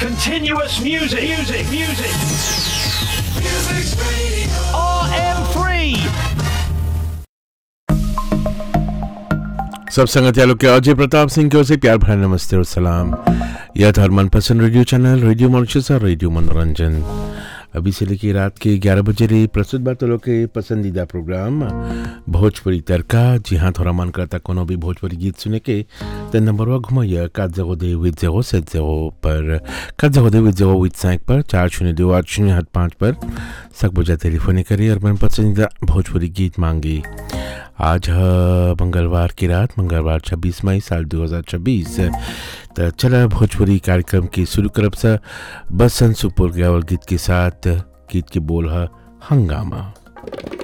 Continuous music, music, music. Music's radio. RM3. सब संगत यालों के अजय प्रताप सिंह की ओर से प्यार भरा नमस्ते और सलाम यह था मनपसंद रेडियो चैनल रेडियो मॉरिशस और रेडियो मनोरंजन अभी से लेकर रात के 11 बजे रही प्रस्तुत बात लोग के पसंदीदा प्रोग्राम भोजपुरी तड़का जी हाँ थोड़ा मन करता कोनो भी भोजपुरी गीत सुने के तो नंबर वा घुमाइए कात जगो दे विद जगो सेट जगो पर कात जगो दे विद जगो विद सैंक पर चार शून्य दो आठ शून्य आठ पाँच पर सक बजा टेलीफोन करिए और मन पसंदीदा भोजपुरी गीत मांगी आज है मंगलवार की रात मंगलवार 26 मई साल 2026 तो चला भोजपुरी कार्यक्रम की शुरू करब से बसंत सुपुर गावल गीत के साथ गीत के बोल है हंगामा